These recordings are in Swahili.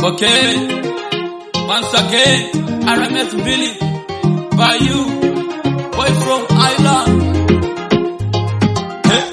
Okay. Once again, RMS Billy. By you. Boy from Ireland. Hey.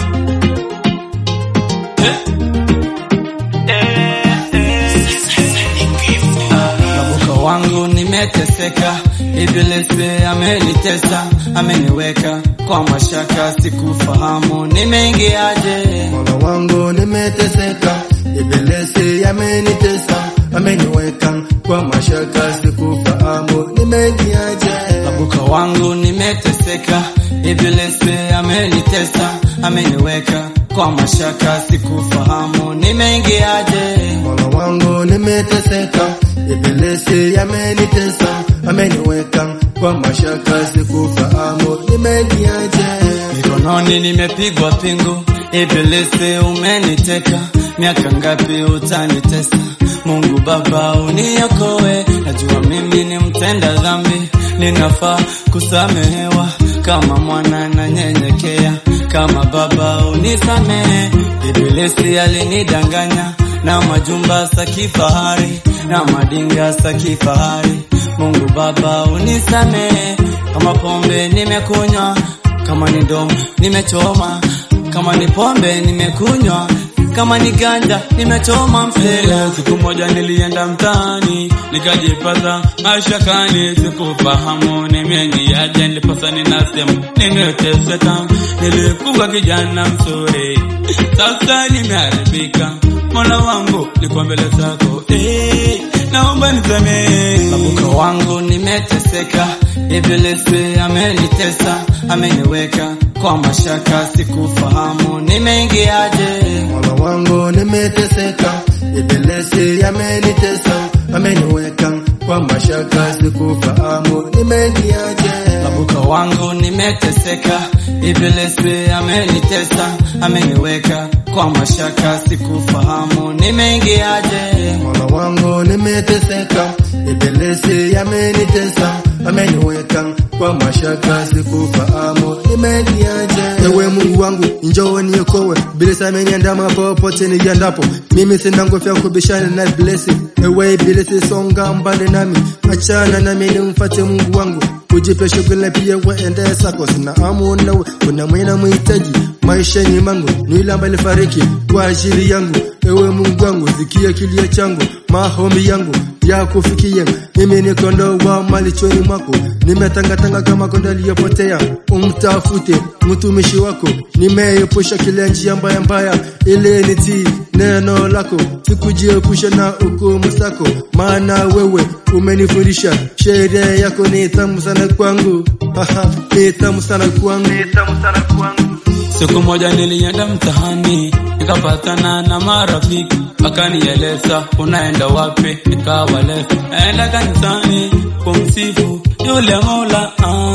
Hey. Nabuka wangu nimeteseka, ibilisi amenitesa, ameniweka kwa mashaka, sikufahamu nimeingiaje. Mola wangu nimeteseka, ibilisi amenitesa, ameniweka kwa mashaka, sikufahamu nimeingiaje. Nabuka wangu nimeteseka, ibilisi amenitesa, ameniweka kwa mashaka, sikufahamu nimeingiaje. Mola wangu nimeteseka, ibilisi amenitesa, ameniweka kwa mashaka, sikufahamu nimeingiaje. Mikononi nimepigwa pingu, ibilisi umeniteka, miaka ngapi utanitesa? Mungu Baba uniokoe, najua mimi ni mtenda dhambi, ninafaa kusamehewa kama mwana na nyenyekea, kama baba unisamehe. Ibilisi alinidanganya na majumba sa kifahari na madinga sa kifahari, Mungu Baba unisamehe, kama pombe nimekunywa kama ni domo nimechoma, kama ni pombe nimekunywa, kama ni ganja nimechoma msela. Siku moja nilienda mtaani nikajipata mashakani, sikufahamu nimeingiaje, nilipasa ninasema nimeteseka, nilikuwa kijana mzuri, sasa nimeharibika. Mola wangu niko mbele zako, eh, naomba nisamehe. Babuka wangu nimeteseka, ibilisi amenitesa, ameniweka kwa mashaka, sikufahamu nimeingiaje. Mola wangu nimeteseka, ibilisi amenitesa, ameniweka kwa mashaka, sikufahamu nimeingiaje. Babuka wangu nimeteseka, ibilisi amenitesa, ameniweka kwa mashaka, sikufahamu nimeingiaje. Mola wangu nimeteseka, ibilisi amenitesa, ameniweka kwa mashaka, sikufahamu nimeingiaje. Ewe Mungu wangu, njoo niokoe, ibilisi ameniandama popote niendapo, mimi sina nguvu ya kubishana na ibilisi. Ewe ibilisi, songa mbali nami, achana nami nimfuate Mungu wangu ujipe shughuli pia waende zako, sina amu nawe, kuna mwenye mhitaji maishani mangu, ni yule ambaye alifariki kwa ajili yangu. Ewe Mungu wangu, sikia kilio changu, maombi yangu ya kufikia mimi, ni kondoo wa malichoni mwako, nimetangatanga kama kondoo aliyopotea. Umtafute mtumishi wako, nimeepusha kile njia mbaya mbaya, ili nitii neno lako, sikujiepusha na hukumu zako, maana wewe umenifundisha sheria yako ni tamu sana kwangu, Haha, ni tamu sana kwangu, ni tamu sana kwangu. Siku moja nilienda mtahani nikapatana na marafiki, wakanieleza unaenda wapi? Nikawaleza naenda kanisani kumsifu yule Mola ah,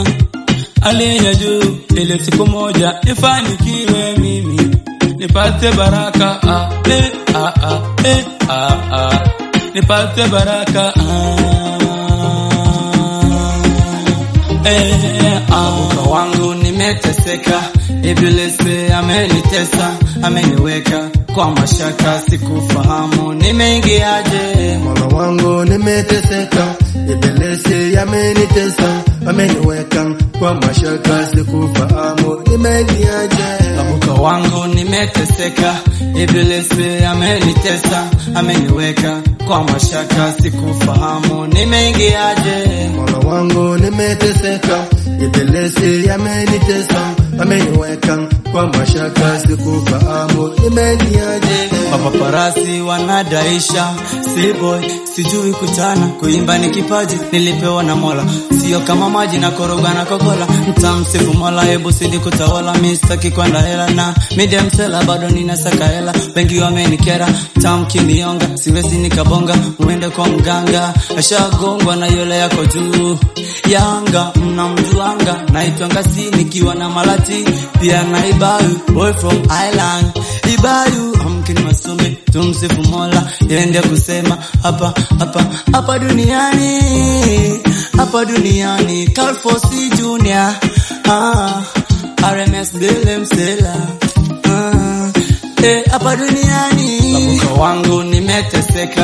aliye juu, ili siku moja nifanikiwe mimi nipate baraka ah, eh, ah, ah, eh, ah, ah, nipate baraka ah, eh, ah. Muka wangu nimeteseka, ibilisi amenitesa, ameniweka kwa mashaka, sikufahamu nimeingiaje. Mola wangu nimeteseka, ibilisi amenitesa, ameniweka kwa mashaka, sikufahamu nimeingiaje. Babuka wangu nimeteseka, ibilisi amenitesa, ameniweka kwa mashaka, sikufahamu nimeingiaje. Mola wangu nimeteseka, ibilisi amenitesa, ameniweka kwa mashaka, sikufahamu nimeingiaje. Mapaparasi wanadaisha siboy, sijui kuchana, kuimba ni kipaji nilipewa na Mola, sio kama maji na koroga na kokola. Mtamsifu Mola, hebu sidi kutawala, mistaki kwenda hela na medium sela, bado ninasaka hela, wengi wamenikera, tamkinionga, siwezi nikabonga, muende kwa mganga, ashagongwa na yule yako juu Yanga mnamjuanga, naitwa Ngasi nikiwa na Malati pia na Ibayu, boy from Island Ibayu amkini masumbe, tumsifu Mola, yende kusema hapa hapa hapa duniani hapa duniani, Calfosi Junior ah, RMS Bele Msela ah, eh, hapa duniani Babuka wangu nimeteseka,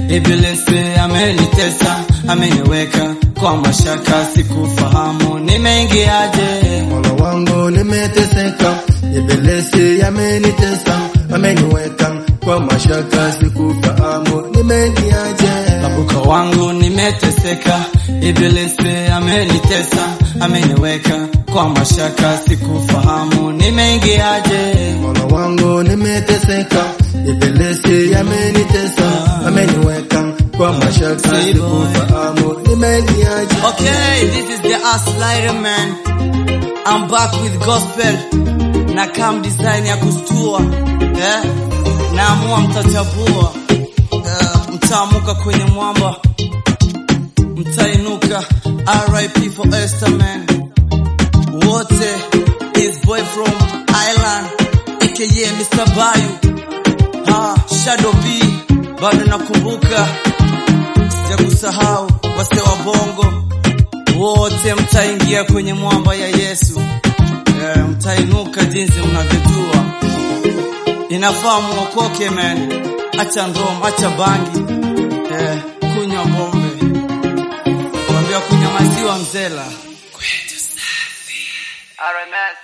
Ibilisi amenitesa, ameniweka kwa mashaka, sikufahamu nimeingiaje. Mola wangu nimeteseka, ibilisi amenitesa, ameniweka kwa mashaka, sikufahamu nimeingiaje. Babuka wangu nimeteseka, ibilisi amenitesa, ameniweka kwa mashaka, sikufahamu nimeingiaje. Mola wangu nimeteseka, ibilisi amenitesa, ameniweka kwa mashaka, sikufahamu nimeingiaje. Okay, this is the Aslaire man. I'm back with gospel na kam design ya kustua eh? Naamua mtachapua eh, mtaamuka kwenye mwamba mtainuka. RIP for Esther man, wote is boy from Ireland aka Mr. Bayu ha, Shadow B bado nakumbuka, sijakusahau wase wa bongo wote mtaingia kwenye mwamba ya Yesu e, mtainuka jinsi mnavyojua. Inafaa muokoke man, acha ndom, acha bangi e, kunywa bombe, kuambia kunywa maziwa mzela kwetu safi. RMS